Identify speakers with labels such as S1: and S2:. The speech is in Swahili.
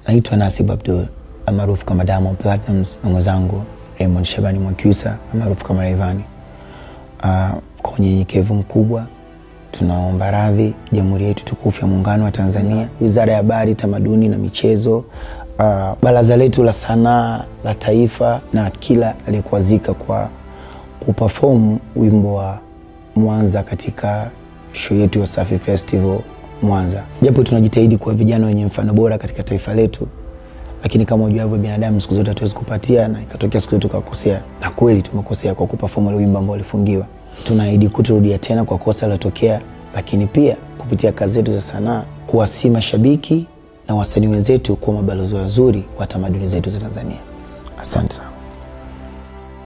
S1: Naitwa Nasib Abdul almaarufu kama Diamond Platnumz na mwenzangu Raymond Shabani Mwakyusa almaarufu kama Rayvanny. Uh, kwa unyenyekevu mkubwa tunaomba radhi Jamhuri yetu tukufu ya Muungano wa Tanzania, Wizara ya Habari, Tamaduni na Michezo, uh, Baraza letu la Sanaa la Taifa na kila aliyekuazika kwa kuperform wimbo wa Mwanza katika show yetu ya Wasafi Festival Mwanza. Japo tunajitahidi kuwa vijana wenye mfano bora katika taifa letu, lakini kama ujuavyo, binadamu siku zote hatuwezi kupatia, na ikatokea siku zote tukakosea, na kweli tumekosea kwa kuperform ile wimbo ambao ulifungiwa. Tunaahidi kutorudia tena kwa kosa lilotokea, lakini pia kupitia kazi zetu za sanaa kuwasi mashabiki na wasanii wenzetu kuwa mabalozi wazuri wa tamaduni zetu za Tanzania. Asante.